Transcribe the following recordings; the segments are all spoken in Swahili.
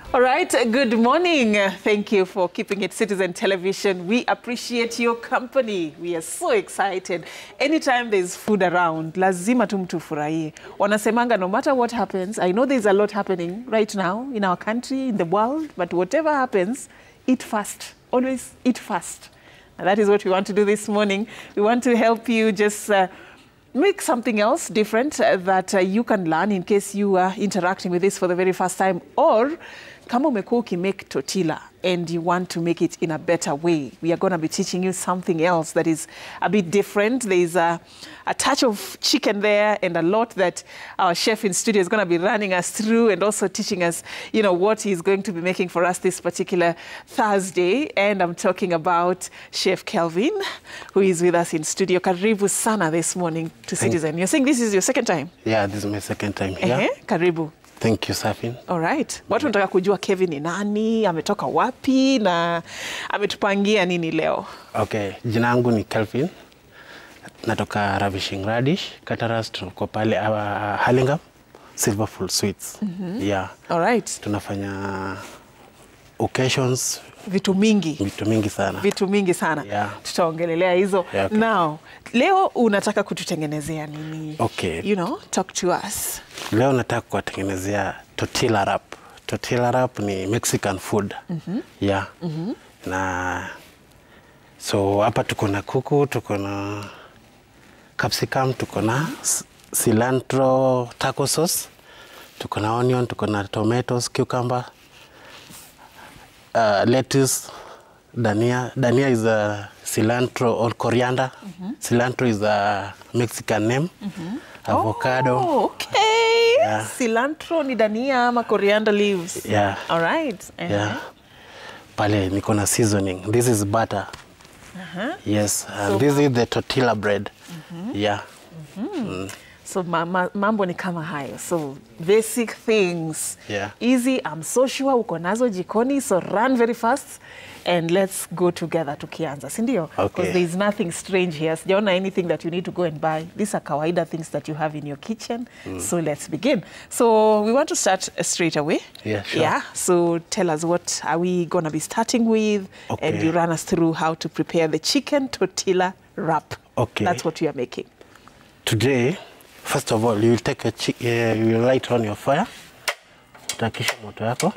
All right, good morning. Thank you for keeping it Citizen Television. We appreciate your company. We are so excited. Anytime there's food around, lazima tu mtu furahie. Wanasemanga no matter what happens, I know there's a lot happening right now in our country, in the world, but whatever happens, eat fast. Always eat fast. And that is what we want to do this morning. We want to help you just uh, make something else different uh, that uh, you can learn in case you are interacting with this for the very first time or kama umekuwa ukimake tortilla and you want to make it in a better way we are going to be teaching you something else that is a bit different there is a, a touch of chicken there and a lot that our chef in studio is going to be running us through and also teaching us you know what he's going to be making for us this particular thursday and i'm talking about chef kelvin who is with us in studio karibu sana this morning to citizen you're saying this is your second time Yeah, this is my second time here. Ehe, karibu Thank you, Safin. Alright. Watu wanataka kujua Kevin ni nani, ametoka wapi na ametupangia nini leo. Okay, jina yangu ni Kelvin. Natoka Ravishing Radish, Kataras, tuko pale uh, Hurlingham, Silverful Sweets. Yeah. Alright. Tunafanya occasions, Vitu mingi. vitu mingi sana. Vitu mingi sana. Yeah. Tutaongelelea hizo. Yeah, okay. Now, leo unataka kututengenezea nini? Okay. You know, talk to us. Leo nataka kuwatengenezea tortilla wrap. Tortilla wrap ni Mexican food. Yeah. Na so hapa tuko na kuku, tuko na capsicum, tuko na s- cilantro taco sauce, tuko na onion, tuko na tomatoes, cucumber, uh, lettuce, dania. Dania is a cilantro or coriander. Cilantro is a Mexican name. Avocado. Oh, okay. Yeah. Cilantro ni dania ama coriander leaves. Yeah. Alright. Uh-huh. Yeah. Pale niko na seasoning. This is butter. Yes, and So this is the tortilla bread. Yeah. So ma ma mambo ni kama hayo. So basic things. Yeah. Easy. I'm so sure uko nazo jikoni. So run very fast and let's go together tukianza. Si ndio? Okay. Because there is nothing strange here. Sijaona anything that you need to go and buy. These are kawaida things that you have in your kitchen. So let's begin. So we want to start uh, straight away. Yeah, sure. Yeah. So tell us what are we going to be starting with and Okay. you run us through how to prepare the chicken tortilla wrap. Okay. That's what we are making. Today, first of all, you will take a chi- uh, you will light on your fire. Utakisha moto yako.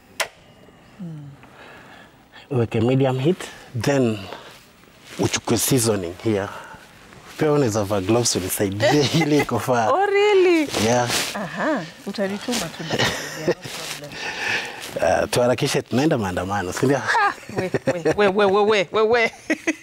Uweke medium heat, then uchukue seasoning here. Pia unaweza vaa gloves unisaidie ili iko faa. Oh, really? Yeah. Aha, utanituma tu. no problem. Uh, tuharakishe tunaenda maandamano, si ndio? We, we, we, we, we, we, we.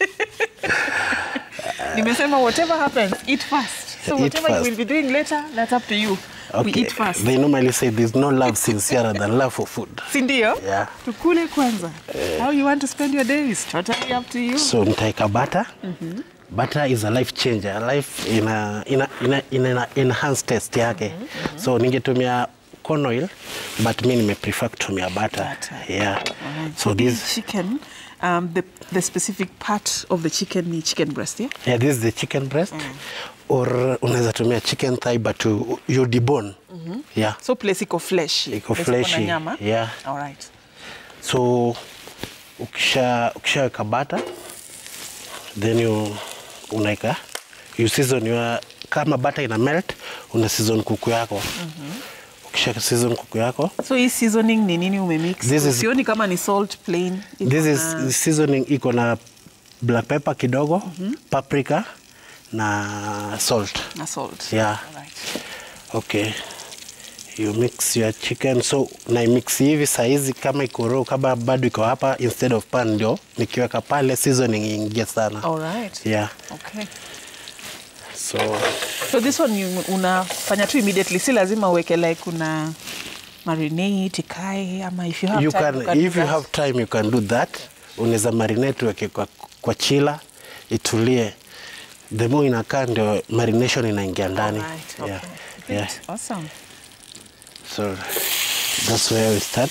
Nimesema whatever happens, eat first. So Eat whatever first. you will be doing later, that's up to you. We eat first. They normally say there's no love sincerer than love for food. Si ndio? Yeah. Tukule kwanza. How you want to spend your day is totally up to you. So nitaeka butter. Butter is a life changer. Life ina ina ina, ina enhance taste yake. So ningetumia corn oil but mi nime prefer kutumia butter. Butter. Yeah. Alright. So this this chicken, um, the, the specific part of the chicken ni chicken breast, yeah? yeah, this is the chicken breast or unaweza tumia chicken thigh but you, you debone. Yeah. So place iko flesh. Iko Place iko na fleshy, nyama. yeah. All right. So ukisha ukishaweka butter then you unaika you season your kama butter ina melt una season kuku yako ukisha season kuku yako So hii seasoning ni nini umemix? This is- Sioni kama ni salt plain. Iko this is na- seasoning iko na black pepper kidogo paprika na salt na salt. Yeah. Alright. okay you mix your chicken so na mix hivi saizi kama iko raw kama bado iko hapa instead of pan ndio nikiweka pale seasoning ingie sana Alright. yeah Okay. so So this one you unafanya tu immediately, si lazima uweke like una marinate ikae ama if you have you time, can, you can if do you that. have time you can do that unaweza marinate weke kwa, kwa chila itulie the more inakaa ndio marination inaingia ndani Alright, okay. yeah. Great. yeah. Awesome. so that's where we start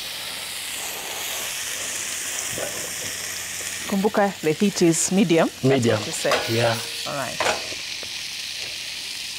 Kumbuka the heat is medium. That's medium what you said. yeah All right.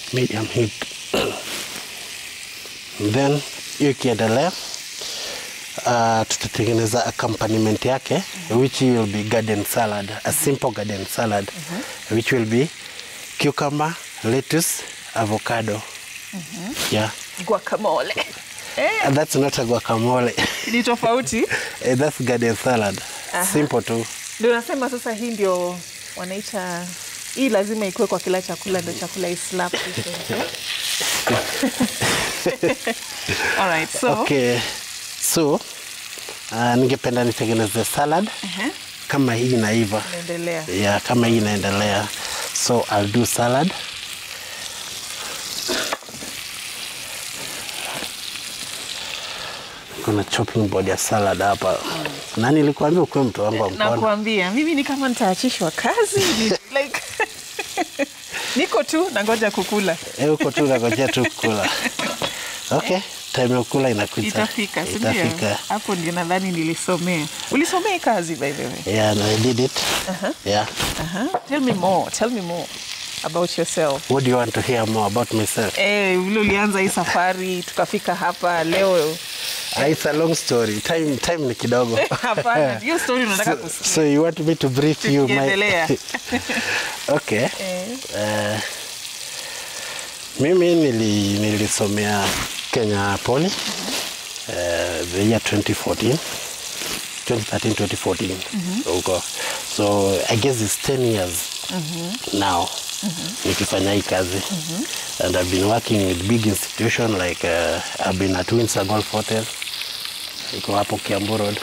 medium heat then hiyo ikiendelea uh, tutatengeneza accompaniment yake which will be garden salad a simple garden salad which will be cucumber lettuce avocado yeah Guacamole. Eh, And that's not a guacamole ni tofauti. Eh, that's garden salad simple tu Ndio nasema sasa hii ndio wanaita hii lazima ikuwe kwa kila chakula ndio chakula islap All right, so okay so uh, ningependa nitengeneze salad Ehe. kama hii inaiva naendelea. yeah, kama hii inaendelea so I'll do salad kuna chopping board ya salad hapa nani nilikuambia ukuwe mtu wangu wa mkono Nakuambia mimi ni kama nitaachishwa kazi ni, like niko tu nangoja kukula. Eh, uko tu unangojea tu kula okay time ya kula inakuja Itafika, si ndio? itafika Hapo ndio nadhani nilisomea. Ulisomea hii kazi by the way. yeah no, I did it yeah Uh-huh. Tell me more. Tell me more about yourself. what do you want to hear more about myself Eh, vile ulianza hii safari tukafika hapa leo. Ah, it's a long story time time ni kidogo Hapana, hiyo story unataka so, kusikia. so you want me to brief you my Tukiendelea. okay Eh. Eh, mimi nili, nilisomea Kenya Poly eh, the year 2014 2013 2014 huko so I guess it's 10 years now nikifanya hii kazi and I've been working with big institution like uh, I've been at Windsor Golf Hotel iko hapo Kiambu Road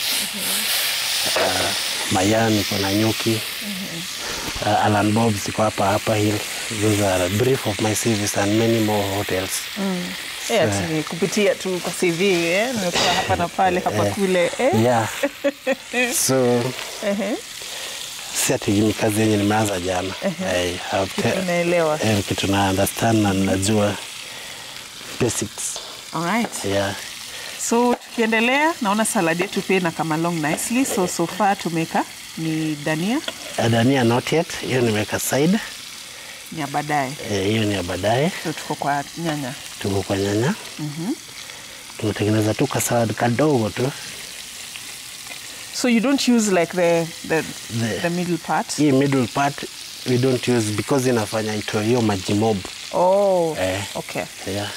uh, Mayan iko na Nyuki uh, Alan Bob's iko hapa hapa hill those are a brief of my service and many more hotels Eh, ati ni kupitia tu kwa CV eh, nimekuwa hapa na pale hapa kule eh. yeah so Ehe. si ati ni kazi yenye nimeanza jana I have Kitu te- unaelewa. eh, kitu na understand na najua basics All right. yeah So tukiendelea, naona salad yetu pia ina come along nicely. So so far tumeka ni dania Uh, dania not yet hiyo nimeweka side ni ya baadaye. Eh, hiyo ni ya baadaye So tuko kwa nyanya. tuko kwa nyanya tumetengeneza tu ka salad kadogo tu So you don't use like the the, The- the middle part. hii middle part we don't use because inafanya itoe hiyo maji mob Oh, Eh. okay. yeah.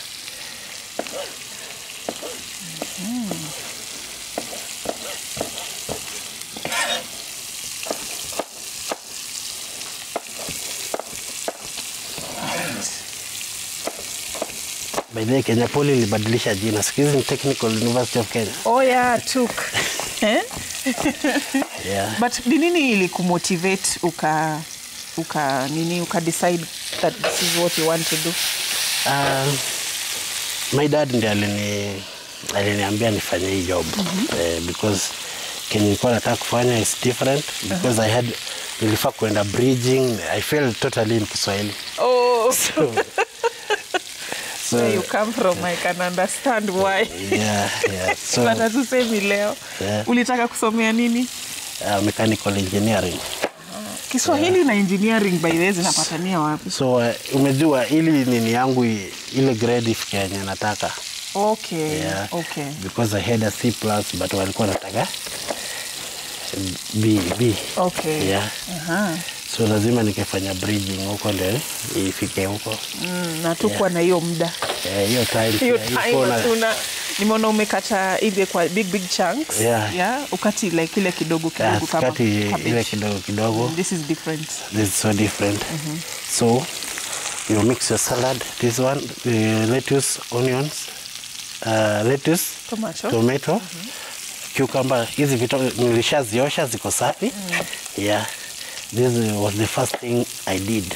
By the way, Kenya Poly ilibadilisha jina. Siku hizi ni Technical University of Kenya. Oh yeah, took. eh? Yeah. But ni nini ili kumotivate uka uka nini uka decide that this is what you want to do? Um, my dad ndiye alini aliniambia nifanye hii job eh, because kenye nilikuwa nataka kufanya is different because I had nilifaa kuenda bridging I failed totally in Kiswahili Oh, so, so where you come from, I can understand why. yeah, yeah. so But hatusemi leo. Yeah. Ulitaka kusomea nini? uh, mechanical engineering Kiswahili na engineering by the way zinapatania wapi? so uh, umejua ili nini yangu i- ile grade ifike yenye nataka Okay. yeah. Okay. because I had a C plus but walikuwa nataka B, B. Okay. Yeah. Aha. so lazima nikifanya bridging huko ndio ifike huko Mm, na tukuwa na hiyo muda Eh, hiyo time hiyo pia time iko na- hatuna nimeona umekata ile kwa big big chunks Yeah. ukati like ile kidogo Yeah, kidogo kama sikati ile cabbage. kidogo kidogo this is different this is so different so you mix your salad this one uh, lettuce onions uh, lettuce Tomato. tomato cucumber hizi vitu nilishaziosha ziko safi yeah this was the first thing i did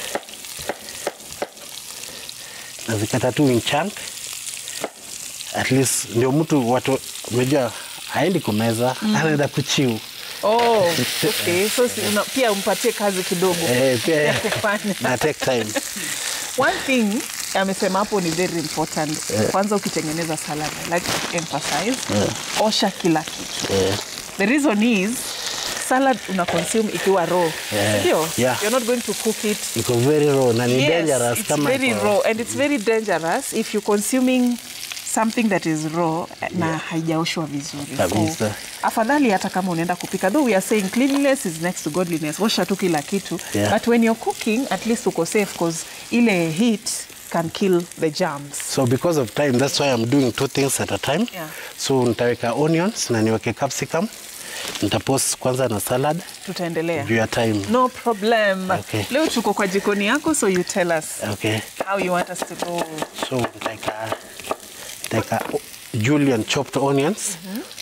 nazikata tu in chunk at least ndio mtu watu umejua haendi kumeza anaenda kuchiu oh, okay. so si, una, pia umpatie kazi kidogo Eh, pia ya kufanya na take time one thing amesema hapo ni very important kwanza ukitengeneza salad I like to emphasize osha kila kitu Eh, the reason is salad una consume ikiwa raw Yeah. ndio Yeah. you're not going to cook it iko very raw na ni Yes, dangerous it's kama very iko- raw and it's very dangerous if you're consuming something that is raw na haijaoshwa vizuri. Kabisa. So, afadhali hata kama unaenda kupika though we are saying cleanliness is next to godliness. Osha tu kila kitu. Yeah. But when you're cooking at least uko safe because ile heat can kill the germs. So because of time, that's why I'm doing two things at a time. Yeah. So nitaweka onions na niweke capsicum. Nitapost kwanza na salad Tutaendelea. juu ya time. No problem. Okay. Leo tuko kwa jikoni yako so you tell us Okay. how you want us to go. So nitaweka nitaweka o- julienne chopped onions.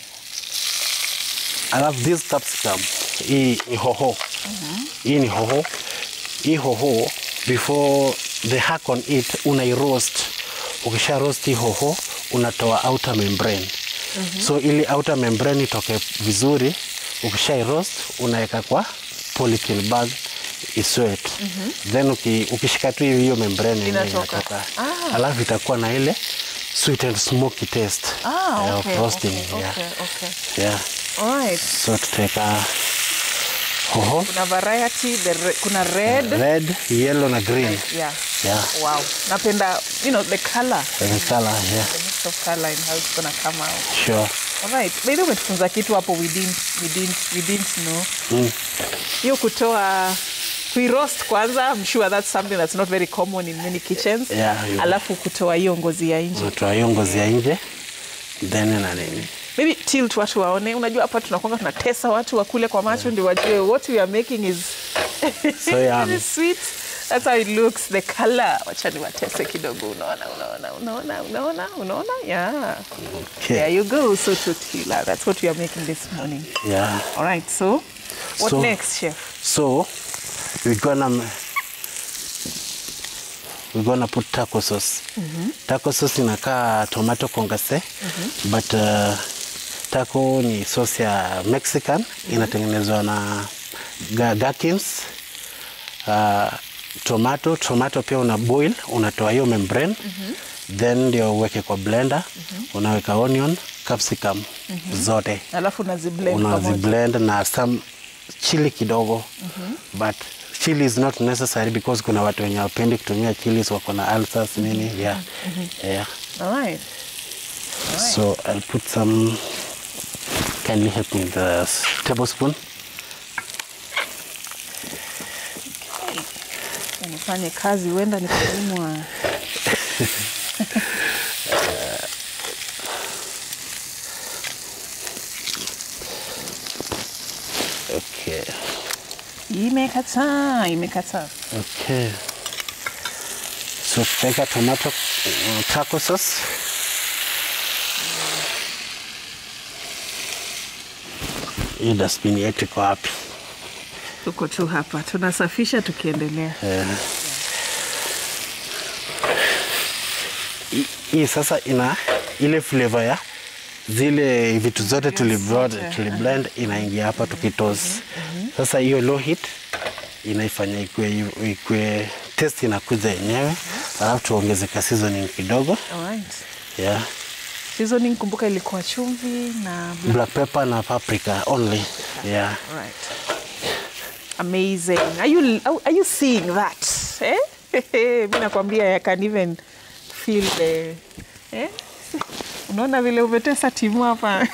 Alafu this capsicum hii ni hoho. Hii ni hoho. Hii hoho before the hack on it unai roast. Ukisha roast hii hoho unatoa outer membrane. So ili outer membrane itoke vizuri, ukisha roast unaweka kwa polythene bag iswet. Then uki, ukishika tu hiyo membrane yenyewe Inatoka. inatoka. Ah. Alafu itakuwa na ile sweet and smoky taste Ah, ya okay, roasting. okay, yeah. okay, okay. Yeah. All right. So tutaweka hoho Kuna variety, the re, kuna red. red, yellow na green. Yeah. Yeah. Wow. Napenda, you know, the color, The color, yeah. the mix of color and how it's gonna come out. Sure. All right. By the way, umetufunza kitu hapo we didn't, we didn't, we didn't know. Hiyo kutoa kuiroast kwanza, I'm sure that's something that's not very common in many kitchens. Yeah, yeah. Alafu kutoa hiyo ngozi ya nje. Unatoa hiyo ngozi ya nje then na nini. Maybe tilt watu waone. Unajua hapa tunakwanga tunatesa watu wakule kwa macho ndio wajue what we are making is So yummy. very sweet. That's how it looks. The color. Wacha niwatese kidogo. Unaona, unaona, unaona, unaona, unaona? Yeah. Okay. There you go. So tortilla. That's what we are making this morning. Yeah. All right. So, what So- next, chef? So we're gonna we're gonna put taco sauce. Taco sauce inakaa tomato kongase but uh, taco ni sauce ya Mexican inatengenezwa na ga- gherkins uh, tomato tomato pia una boil unatoa hiyo membrane then ndio uweke kwa blender unaweka onion capsicum zote Alafu unaziblend unazi pamoja. blend na some chili kidogo but chili is not necessary because kuna watu wenye wapendi kutumia chili wako na ulcers nini yeah. Yeah. All right. so I'll put some kindly help me with the s- tablespoon Nifanye kazi huenda nikalimwa. okay Imekataa, imekataa. okay so tutaweka tomato uh, taco sauce hii dustbin yetu iko wapi Tuko tu hapa tunasafisha tukiendelea. Eh. Hii- hii sasa ina ile flavor ya zile vitu zote tuliblend, zote. tuliblend inaingia hapa tukitos. Sasa hiyo low heat inaifanya ikue, ikue taste inakuja yenyewe, alafu tuongeze ka seasoning kidogo All right. yeah. Seasoning kumbuka ilikuwa chumvi na black. black pepper na paprika only yeah. Right. Amazing. Are you are you seeing that? Eh? Mimi nakwambia I can even feel the eh? Unaona vile umetesa timu hapa.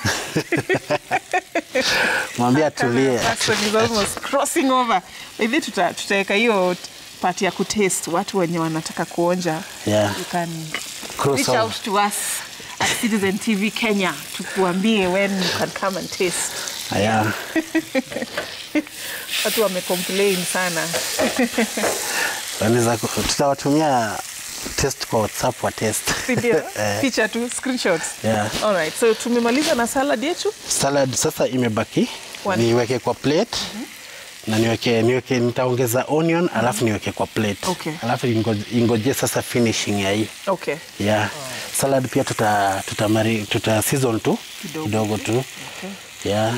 Mwambie atulie. Person is almost crossing over. Hivi tuta tutaweka hiyo part ya kutaste watu wenye wanataka kuonja. Yeah. You can Cross reach over. out to us at Citizen TV Kenya tukuambie when you can come and taste. Yeah. Watu wamecomplain sana. Wanaweza ku- tutawatumia test kwa WhatsApp wa test. Si ndio? Eh. Picha tu, screenshots. Yeah. All right. So tumemaliza na salad yetu. Salad sasa imebaki One. niweke kwa plate na niweke, niweke nitaongeza onion alafu niweke kwa plate Okay. alafu ingoje, ingoje sasa finishing ya hii Okay. yeah. Salad pia tuta, tuta, mari, tuta season tu Kidogo. kidogo tu Okay. yeah.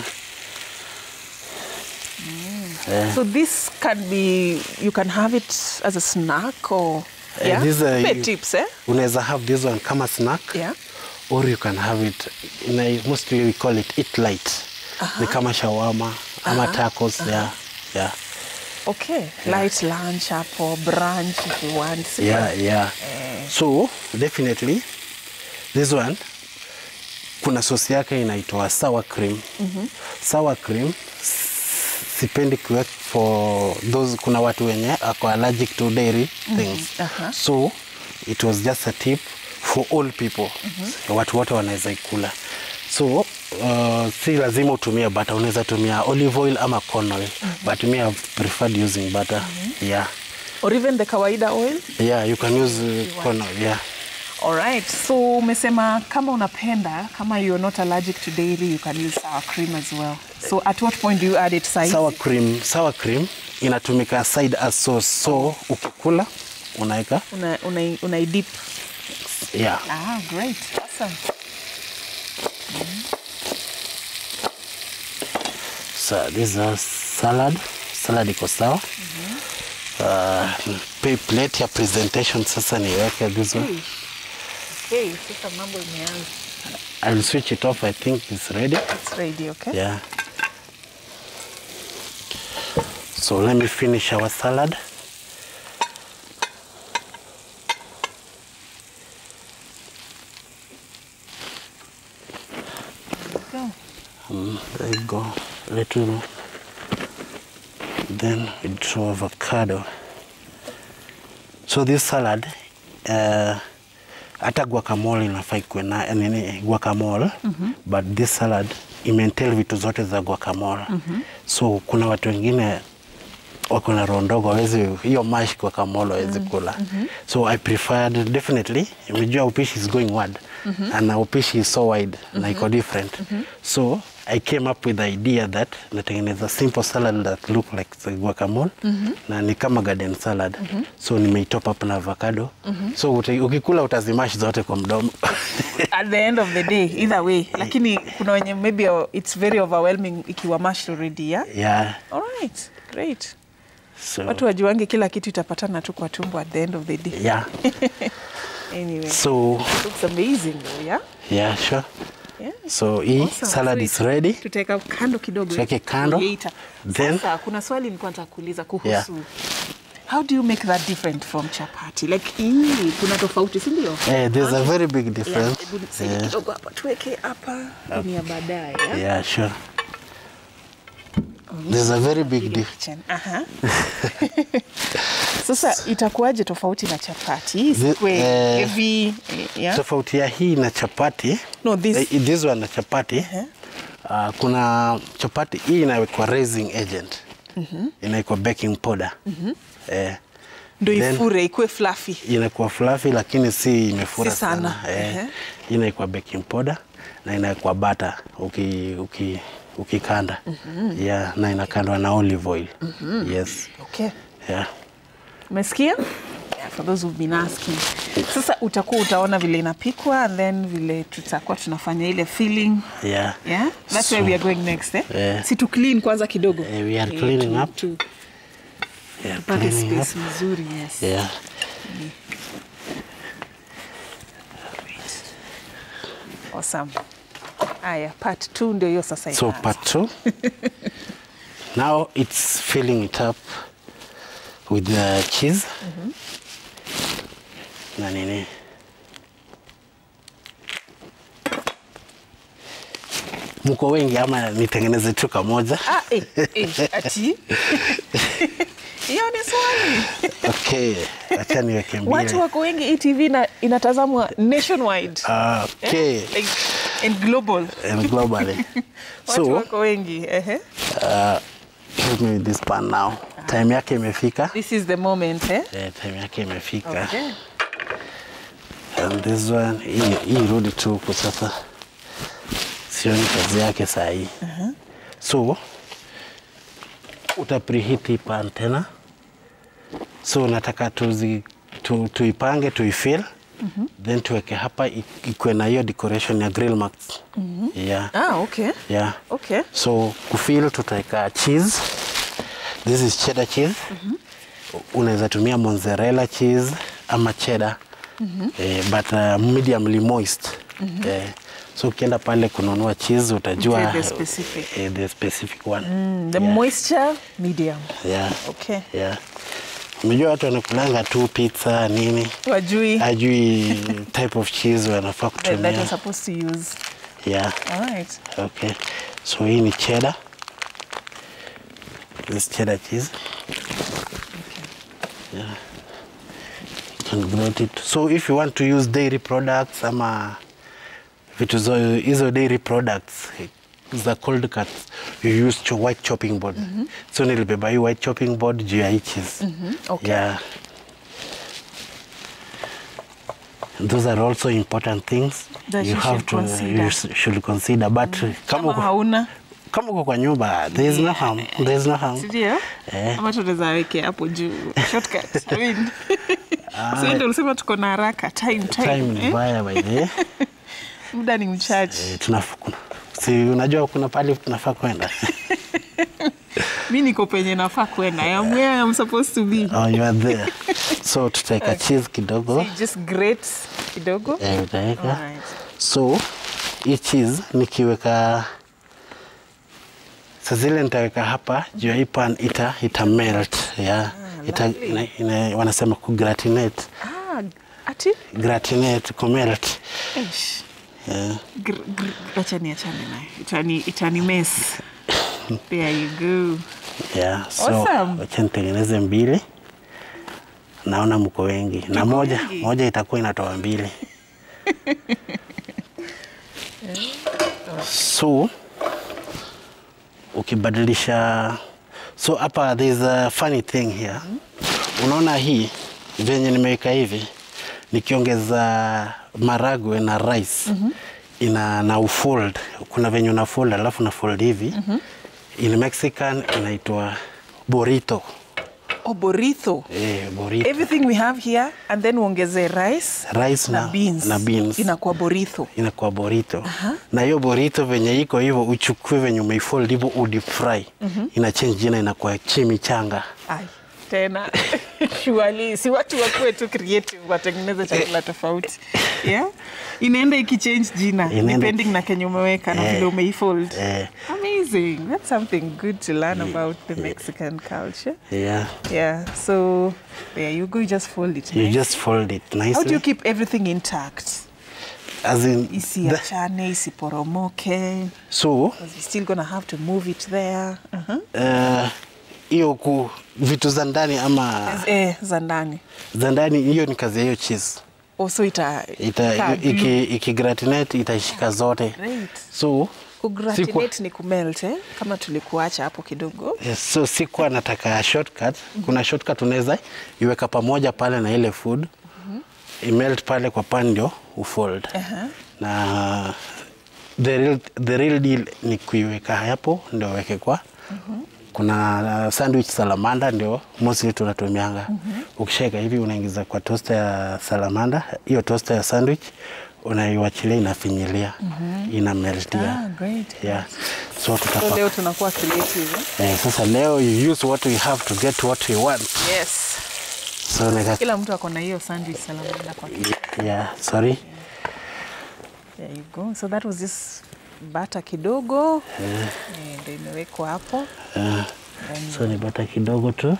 Yeah. So this can be you can have it as a snack or Eh, yeah. this, uh, Pe you- tips, eh? Unaweza have this one kama snack Yeah. or you can have it in a, mostly we call it eat light ni kama shawarma ama tacos yeah. Yeah. Okay. Light lunch hapo, brunch if you want. si Yeah, ndio? yeah. So definitely this one kuna sosi yake inaitwa sour cream sour cream s- sipendi kuweka for those kuna watu wenye ako allergic to dairy things aha. so it was just a tip for all people watu wote wanaweza ikula so uh, si lazima utumie butter unaweza tumia olive oil ama corn oil but me I've preferred using butter yeah or even the kawaida oil yeah you can use uh, corn oil yeah Alright, so umesema kama unapenda kama you're not allergic to dairy you can use sour cream as well. So at what point do you add it side? sour cream sour cream inatumika side as sauce so ukikula unaweka Una, una, una dip. yeah Ah, great. Awesome. so this is salad salad iko sawa uh, pay plate ya presentation sasa niweke this one Hey, sasa mambo imeanza. I'll switch it off I think it's ready It's ready, okay? yeah so let me finish our salad Go. Mm, there you go. Little. Then we draw avocado. So this salad, uh, hata guacamole inafaa ikuwe na nini guacamole but this salad imentail vitu zote za guacamole so kuna watu wengine wako na roho ndogo hawezi hiyo mash guacamole hawezi kula so I preferred definitely imejua upishi is going wide and upishi is so wide na iko different so I came up with the idea that natengeneza simple salad that look like the guacamole na ni kama garden salad so nimeitop up na avocado so uti, ukikula utazimash zote kwa mdomo At the end of the day, either way. Lakini kuna wenye maybe uh, it's very overwhelming ikiwa mashed already, yeah? yeah Alright, great. so Watu wajuange kila kitu itapatana tu kwa tumbo at the end of the day. yeah Anyway, so looks amazing though, yeah? yeah sure Yeah. so hii Awesome. salad So is it- ready tutaweka kando kidogo Tuweke kando. Creator. Then- Sasa kuna swali nilikuwa nataka kuuliza kuhusu Yeah. how do you make that different from chapati like hii kuna tofauti si ndio Eh, there's a very big Yeah, difference. hebu nisaidie Yeah, kidogo hapa tuweke hapa ni ya baadaye yeah? yeah, sure. There's a very big Ile difference. kitchen. Aha. Sasa itakuwaje tofauti na chapati? Hii The- square, eh, heavy, eh, yeah? Tofauti ya hii na chapati No, this- eh, this one na chapati uh, kuna chapati hii inawekwa raising agent inawekwa baking powder eh, Ndio then- ifure ikuwe fluffy. inakuwa fluffy lakini si imefura Si sana. sana, Eh, Ehe. inaikuwa baking powder na inaikuwa butter uki, uki, ukikanda yeah, na inakandwa na olive oil yes Okay. yeah. Umesikia? Yeah, for those who've been asking. Sasa utakuwa utaona vile inapikwa and then vile tutakuwa tunafanya ile filling. Yeah. Yeah? That's So- where we are going next, eh? Yeah. Si tu clean kwanza kidogo. Eh, we are Eh, cleaning tu- up. tu- Yeah, tupate cleaning up. space mzuri, yes. Yeah. Awesome. Aya, part 2 ndio hiyo sasa So inaanza. part two. now it's filling it up with the cheese. Na nini? Mko wengi ama nitengeneze tu kamoja? Ah, eh, eh, ati hiyo ni swali. Okay, acha niweke Watu mbili. wako wengi, hii TV ina, inatazamwa nationwide Ah, Okay, like, and global. and globally. Watu so, wako wengi. Ehe. give me this pan now. Time yake imefika. This is the moment, eh? Eh, time yake imefika. Okay. And this one, hii hii rudi tu huku sasa, sioni kazi yake saa hii. So uta preheat hii pan tena, so nataka tuzi, tu, tuipange tuifill then tuweke hapa i- ikuwe na hiyo decoration ya grill marks. Yeah. Ah, okay. Yeah. Okay. So kufill tutaweka cheese. This is cheddar cheese. Unaweza tumia mozzarella cheese ama cheddar. Eh, but uh, mediumly moist. Eh, so ukienda pale kununua cheese utajua Okay, the specific. eh, the specific one. The yeah. moisture medium. Yeah. Okay. Yeah. Umejua watu wanakulanga tu pizza nini, Wajui ajui type of cheese wanafaa that, that you're kutumia. supposed to use. Yeah, All right. okay. So hii ni cheddar. This cheddar cheese. Yeah. You can grate it. So if you want to use dairy products ama vitu zo- hizo dairy products za cold cuts you use cho white chopping board. So nilibeba hii white chopping board juu ya hii cheese. Okay. Yeah. Those are also important things That you you have should to consider. you s- should consider but kama Kama uko- hauna kama uko kwa nyumba there is no harm there is no harm Sindio? Eh. Ama tunaweza weke hapo juu shortcut. I mean. So ndio ulisema tuko na haraka time time. time ni eh? mbaya by the way. Muda ni mchache. Eh, tunaf- kuna- si unajua kuna pale tunafaa kwenda Mi niko penye nafaa kwenda. I am where I'm supposed to be. oh, you are there so tutaweka cheese kidogo So you just grate kidogo. eh, utaweka Alright. so hii cheese nikiweka sa zile nitaweka hapa juu ya hii pan ita, ita melt yeah. ita, lovely. ina, ina, wanasema kugratinate Ah, ati? gratinate kumelt Eish. yeah. Gr- gr- Acha niachane nayo. Itani itani mess. There you go. Yeah, so Awesome. wacha nitengeneze mbili. Naona mko wengi na Tuko moja wengi. moja itakuwa inatoa mbili. so ukibadilisha, so hapa there is a funny thing here. Unaona hii venye nimeweka hivi, nikiongeza maragwe na rice ina na ufold, kuna venye una fold alafu na fold hivi in Mexican inaitwa burrito. Oh, burrito. Eh, burrito. Everything we have here and then uongeze rice, Rice na, na- beans. na beans. Inakuwa burrito. inakuwa burrito na hiyo burrito venye iko hivyo uchukue venye umeifold hivyo udip fry ina change jina inakuwa chimichanga Ai, tena surely si watu wakuwe tu creative watengeneze chakula tofauti yeah? inaenda ikichange jina Inaenda- depending na kenye umeweka na Eh, vile umeifold eh. amazing that's something good to learn about the mexican culture yeah. yeah so there you go you just fold it you nice. just fold it how do nicely you keep everything intact as in the, isiachane isiporomoke so because you're still gonna have to move it there uh-huh. uh, hiyo ku vitu za ndani ama eh, za ndani za ndani hiyo ni kazi ya hiyo cheese also ita, ita kaa glue. iki, iki gratinate itaishika zote Great. so kugratinate ni kumelt eh? kama tulikuacha hapo kidogo Yes, so sikuwa nataka shortcut. Kuna shortcut unaweza iweka pamoja pale na ile food imelt pale kwa pan ndio ufold. Aha. Na the real, the real deal ni kuiweka hapo ndio weke kwa kuna sandwich salamanda ndio mostly tunatumianga. Ukishaweka hivi unaingiza kwa toaster ya salamanda, hiyo toaster ya sandwich unaiwachilia inafinyilia, ina meltia. Ah, great. Yeah. So so tutapaka leo tunakuwa creative eh? Eh, sasa leo you use what we have to get what we want. yes So nika, kila mtu ako na hiyo sandwich salamanda kwa kichwa. yeah, sorry. there you go so that was just bata kidogo Eh, ndio imewekwa hapo Uh, Then- so ni bata kidogo tu.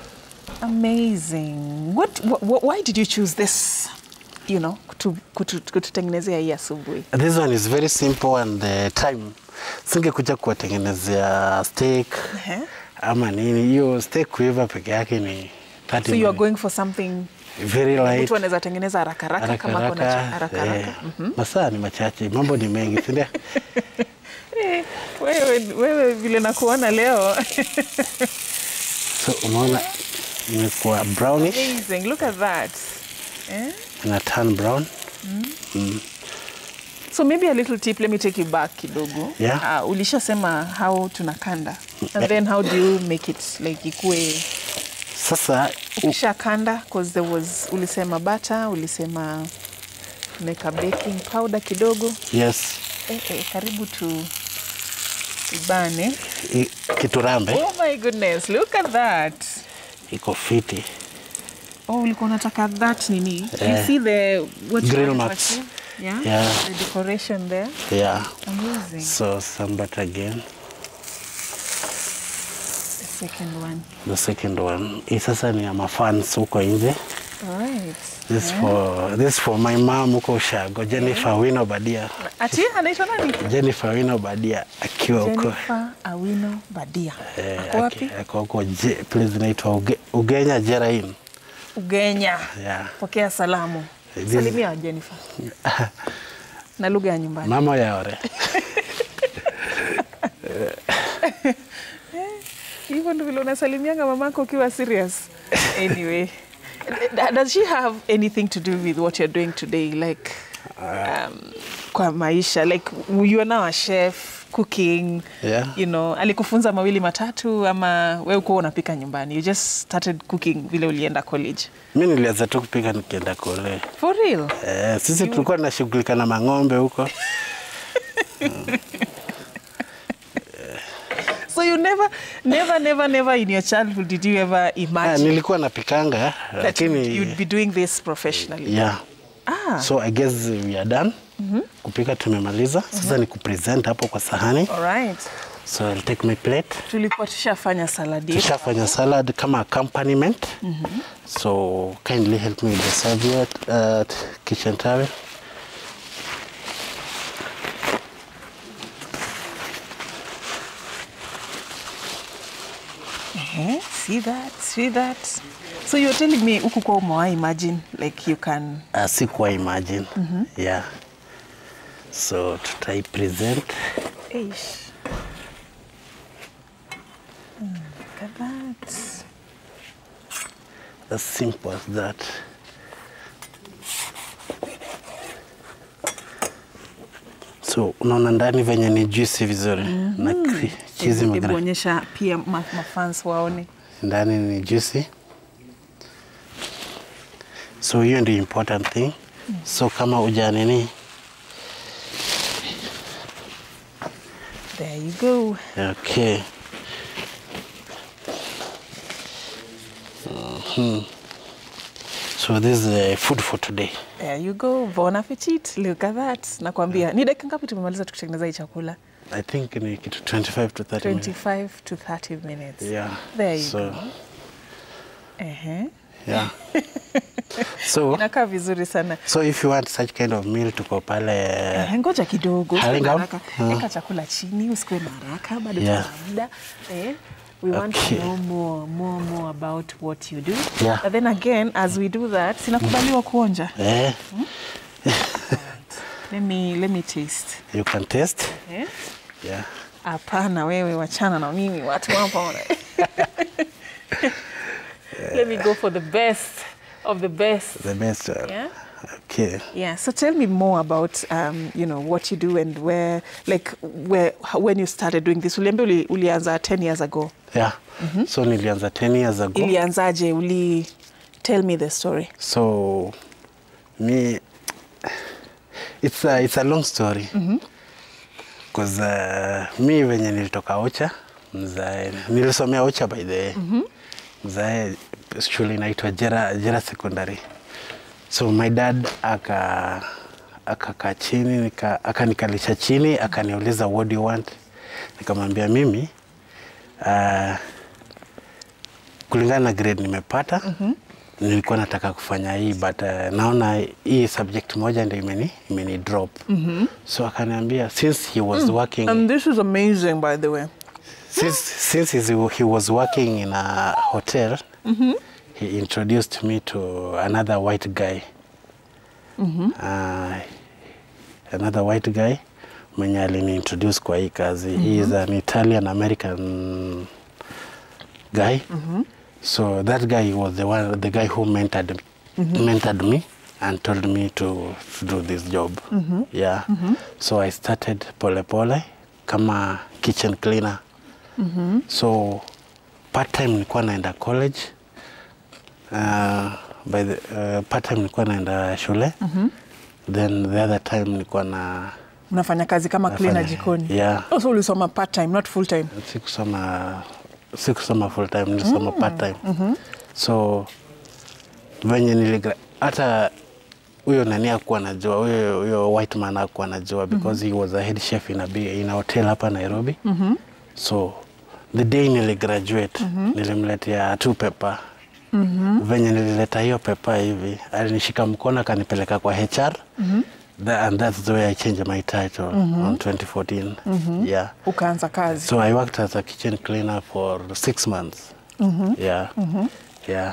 amazing what, wh why did you choose this you know kutu- kutu- kututengenezea hii asubuhi This one is very simple and the time. Singekuja kuwatengenezea steak Ehe. ama nini. Hiyo steak kuiva peke yake ni 30 so you are minutes. going for something very light. mtu anaweza tengeneza haraka haraka Haraka kama kuna haraka. haraka eh, haraka Masaa ni machache, mambo ni mengi, si ndio? Eh, wewe, wewe vile nakuona leo So unaona imekuwa brownish amazing look at that eh? na turn brown. so maybe a little tip let me take you back kidogo Yeah. uh, ulishasema how tunakanda and then how do you make it like ikue Sasa u- ukishakanda cause there was ulisema butter ulisema meka baking powder kidogo yes, eh, eh, karibu tu ibane i- kiturambe oh my goodness look at that iko fiti. Oh, ulikuwa unataka that nini? You Eh, see the what you grill wanted to marks. achieve? Yeah? Yeah. The decoration there. Yeah. Amazing. So some butter again. second one. the second one. Hii sasa ni ya mafans huko nje. Alright. This for this for my mom huko Ushago, Jennifer Wino Badia. Ati anaitwa nani? Jennifer Wino Badia akiwa huko Jennifer Awino Badia. eh, Ako wapi? aki- ako huko Je- place inaitwa Uge, Ugenya Jerain. Ugenya. Yeah. Pokea salamu. This- Salimia Jennifer. Na lugha ya nyumbani. Mama yaore. Hivyo ndio vile unasalimianga mamako ukiwa serious. Anyway, d- does she have anything to do with what you're doing today like um, kwa maisha like you are now a chef cooking Yeah. you know alikufunza mawili matatu ama we ukuwa unapika nyumbani you just started cooking vile ulienda college Mi nilianza tu kupika nikienda kule. for real Eh, sisi tulikuwa tunashughulika na mang'ombe huko. so you never never never never in your childhood did you ever Ah, imagine nilikuwa napikanga that you'd, lakini you'd be doing this professionally yeah. ah So I guess we are done. Kupika tumemaliza. Sasa ni kupresent hapo kwa sahani. all right So I'll take my plate. tulikuwa tushafanya saladi yetu. Tushafanya salad kama accompaniment. So kindly help me with the serviette, uh, kitchen towel. Eh, see that see that so you're telling me huku kwa umewahi imagine like you can Uh, sikuwa imagine. Yeah. So tutai present. Eish. Mm, look at that. As simple as that. So unaona ndani venye ni juicy vizuri na cre- cheesy Hebu magra- onyesha pia ma- mafans waone ndani ni juicy. So hiyo ndio important thing. So kama uja nini, there you go okay. Mhm. So this is uh, food for today. there you go bon appetit look at that nakwambia ni dakika ngapi tumemaliza tukitengeneza hii chakula I think ni kitu 25 to 30 minutes. 25 to 30 minutes Yeah. there you so, go Ehe. Yeah. so, inakaa vizuri sana so if you want such kind of meal tuko pale Eh, ngoja kidogo usiwe Halinga? na haraka. Ah. Eka chakula chini usikuwe na haraka bado Yeah. tuna muda eh, we want Okay. to know more, more, more about what you do Yeah. but then again as we do that sinakubaliwa kuonja eh, let me, let me taste you can taste. eh? Yeah. hapana wewe wachana na mimi watu hapa wana- let me go for the best of the best The best. Uh, yeah Okay. Yeah. So tell me more about um, you know what you do and where, like where how, when you started doing this. Uliambia uli, ulianza 10 years ago. Yeah. So nilianza 10 years ago. Ilianzaje? Uli tell me the story. So me it's a, it's a long story. Cause uh, mi venye nilitoka Ocha, mzae nilisomea Ocha by the way. Mzae shule inaitwa Jera, Jera Secondary. So my dad aka akakaa chini nika, akanikalisha chini akaniuliza what do you want? Nikamwambia mimi uh, kulingana na grade nimepata nilikuwa nataka kufanya hii but uh, naona hii subject moja ndio imeni, imeni drop so akaniambia since he was working And this is amazing, by the way. since, since he's- he was working in a hotel he introduced me to another white guy uh, another white guy mwenye aliniintroduce kwa hii kazi he is an italian american guy so that guy was the one the guy who mentored, mentored me and told me to, to do this job yeah so i started pole pole kama kitchen cleaner so part time nilikuwa naenda college uh, by the, uh, part time nilikuwa naenda shule then the other time nilikuwa na Unafanya kazi kama cleaner Nafanya- jikoni. yeah. Also ulisoma part time, not full time. sikusoma sikusoma full time nilisoma part time so venye niligra hata huyo nani akuwa najua huyo huyo white man akuwa najua because he was a head chef in a, big, in a hotel hapa Nairobi so the day niligraduate nilimletea tu pepa venye nilileta hiyo pepa hivi alinishika mkono akanipeleka kwa hr Tha- and that's the way i changed my title on 2014 yeah Ukaanza kazi. so i worked as a kitchen cleaner for six months yeah yeah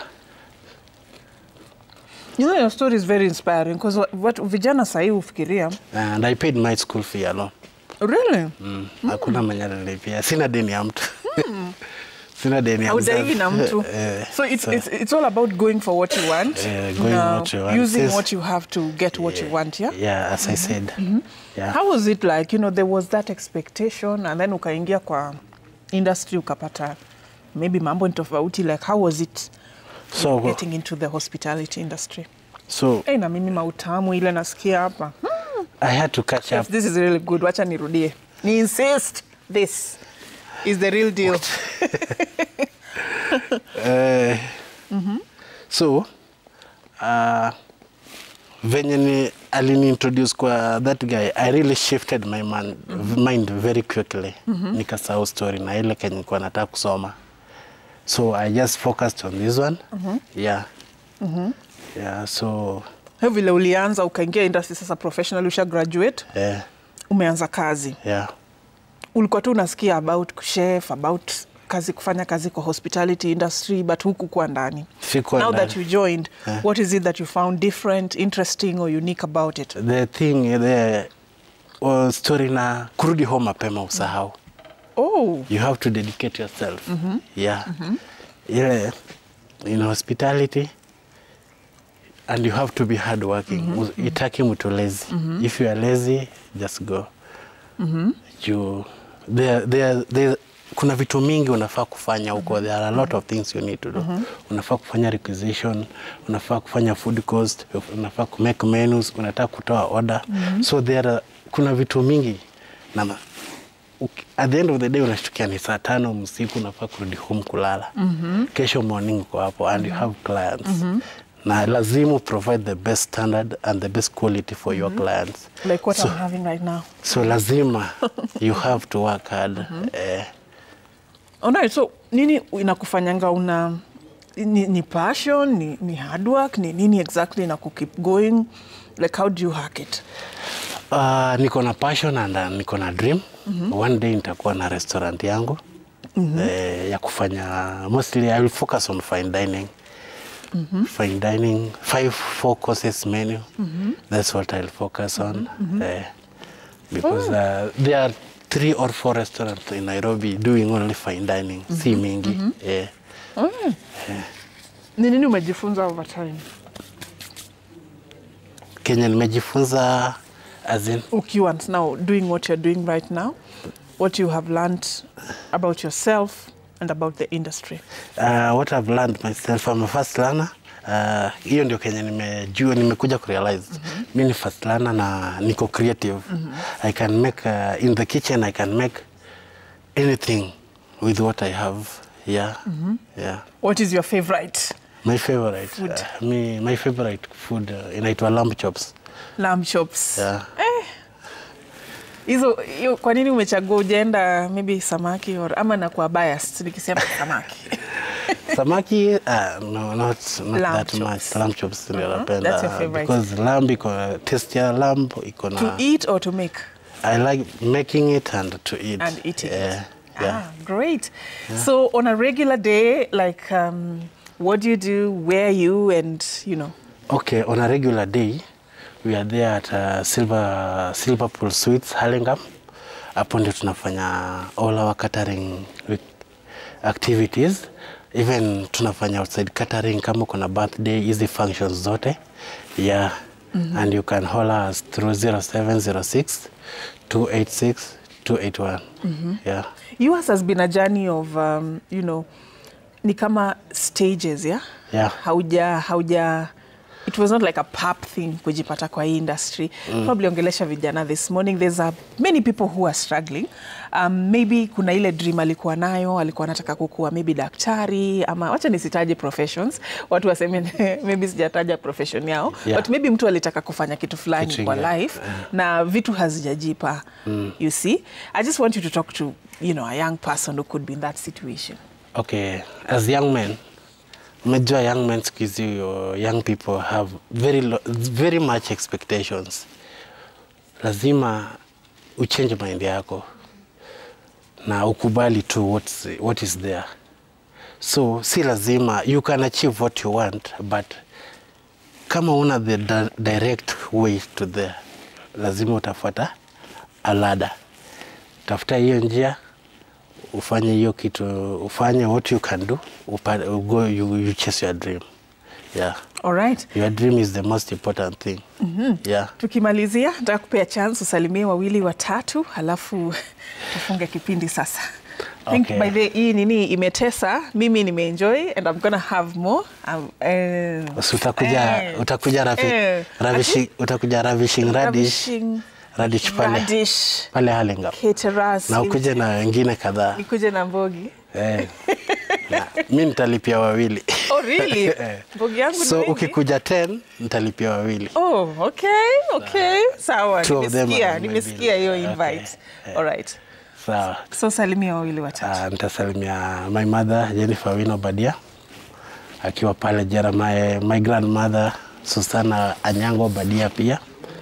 You know, your story is very inspiring because what vijana sahii hufikiria and i paid my school fee alone really Mm. Hakuna mwenye alilipia. Sina deni ya mtu. Sina deni ya audaigi mzazi. na mtu Eh, so it's, so- it's, it's all about going for what you want Eh, going na what you want. using Yes. what you have to get what you want yeah Yeah, as I said. Yeah. how was it like you know there was that expectation and then ukaingia kwa industry ukapata maybe mambo ni tofauti like how was it So, getting into the hospitality industry so hey, na mimi mautamu ile nasikia hapa I had to catch up. this is really good wacha nirudie ni insist this is the real deal Eh, So, uh, venye ni aliniintroduce kwa that guy I really shifted my man, mind very quickly nikasahau story na ile kenye nilikuwa nataka kusoma so I just focused on this one yeah yeah so Hiyo vile ulianza ukaingia industry sasa professional usha graduate yeah umeanza kazi yeah ulikuwa tu unasikia about chef about kazi kufanya kazi kwa hospitality industry but huku kuwa ndani Sikuwa now ndani. that you joined Yeah. what is it that you found different interesting or unique about it the thing the uh, story na kurudi home mapema usahau oh you have to dedicate yourself yeah ile in hospitality and you have to be hard working itaki mtu lazy if you are lazy just go you there, there, there, kuna vitu mingi unafaa kufanya huko there are a lot of things you need to do unafaa kufanya requisition unafaa kufanya food cost unafaa kumake menus unataka kutoa order so there are, kuna vitu mingi na ma- uki- at the end of the day unashtukia ni saa tano msiku unafaa kurudi home kulala kesho morning uko hapo and you have clients na lazima provide the best standard and the best quality for your clients like what so, i'm having right now so lazima you have to work hard eh, Alright, so nini inakufanyanga una ni, ni passion ni, ni hard work ni nini exactly na keep going like how do you hack it Uh, niko na passion and uh, niko na dream one day nitakuwa na restaurant yangu eh, ya kufanya mostly I will focus on fine dining fine dining five four courses menu that's what I'll focus on eh, because uh, there are three or four restaurants in Nairobi doing only fine dining si mingi eh. ni nini umejifunza over time Kenya nimejifunza as in ukiwa now doing what you're doing right now what you have learned about yourself and about the industry Uh, what I've learned myself, I'm a first learner. Uh, hiyo ndio Kenya nimejua nimekuja kurealize mi ni first learner na niko creative I can make uh, in the kitchen I can make anything with what I have yeah yeah what is your favorite my favorite Food. uh, me, my favorite food uh, inaitwa lamb chops lamb chops yeah hizo hiyo kwa nini umechagua ujaenda maybe samaki or ama nakuwa biased nikisema samaki samaki uh, no, not, not Lamb that chops. much lamb chops ndio That's napenda your favorite. because lamb iko taste ya lamb iko na to eat or to make I like making it and to eat. and eating yeah, it. Yeah. Ah, great. So on a regular day, like, um, what do you do? Where are you? And you know, Okay, on a regular day, we are there at uh, Silver, Silver Pool Suites, Hurlingham. Hapo ndio tunafanya all our catering with activities. Even tunafanya outside catering kama kuna birthday, hizi functions zote. Yeah. And you can call us through 0706 286 281. Yeah. yours has been a journey of, um, you know, ni kama stages, yeah. Yeah. Hauja hauja it was not like a pap thing kujipata kwa hii industry probably ongelesha vijana this morning there's a, many people who are struggling um, maybe kuna ile dream alikuwa nayo alikuwa anataka kukuwa maybe daktari ama wacha nisitaje professions watu waseme maybe sijataja profession yao Yeah. but maybe mtu alitaka kufanya kitu fulani Kitu kwa ingine. life na vitu hazijajipa you see i just want you to talk to you know a young person who could be in that situation Okay, as young men, major young men siku hizi, uh, young people have very, lo- very much expectations. Lazima uchange mind yako na ukubali tu what's, what is there. So si lazima you can achieve what you want but kama una the di direct way to there, lazima utafuata a ladder. Tafuta hiyo njia ufanye hiyo kitu ufanye what you can do upa, go, you, you chase your dream yeah all right your dream is the most important thing yeah tukimalizia nataka kupea chance usalimie wawili watatu halafu tufunge kipindi sasa I think Okay. by the hii nini imetesa mimi nimeenjoy and I'm gonna have more um, eh, Basi utakuja eh, utakuja ravi, eh, ravishi, utakuja ravishing radish ravishing radish pale radish pale Hurlingham caterers na ukuje na wengine kadhaa nikuje na mbogi eh. Na, mi nitalipia wawili oh really Eh. mbogi yangu ni so wengi? ukikuja 10 nitalipia wawili Oh, okay, okay. Sawa, Two of them nimesikia, are nimesikia hiyo maybe- invite. okay. All right. sawa So salimia wawili watatu. Uh, nitasalimia my mother Jennifer Wino Badia akiwa pale Jeremiah, my grandmother Susana Anyango Badia pia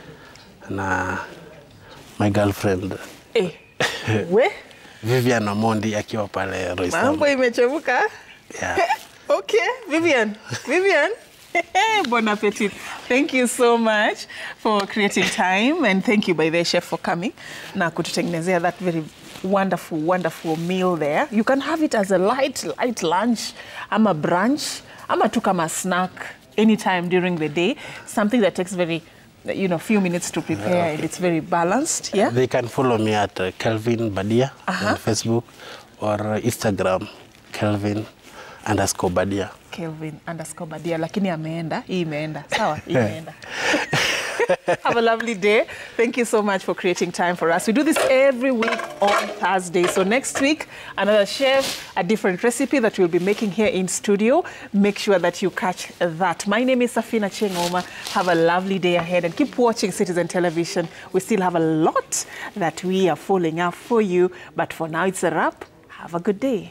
na my girlfriend Eh, we, Vivian Omondi akiwa pale Roysambu. mambo imechemuka. Yeah. Okay, Vivian. Vivian. bon appetit. Thank you so much for creating time and thank you by the chef for coming na kututengenezea that very wonderful wonderful meal there. You can have it as a light light lunch ama brunch ama tu kama snack anytime during the day. Something that takes very you know few minutes to prepare and it's very balanced. Yeah. They can follow me at uh, Kelvin Badia Aha. on Facebook or Instagram Kelvin underscore Badia. Kelvin underscore Badia, lakini ameenda, hii imeenda. Sawa, hii imeenda. Have a lovely day. Thank you so much for creating time for us. We do this every week on Thursday. So next week, another chef, a different recipe that we'll be making here in studio. Make sure that you catch that. My name is Safina Chengoma. Have a lovely day ahead and keep watching Citizen Television. We still have a lot that we are following up for you. But for now, it's a wrap. Have a good day.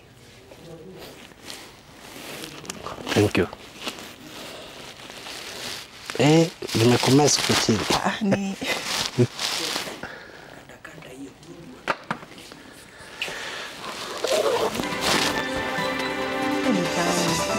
Thank you. Eh, nimekomea siku chini. Ah, ni... Anytime.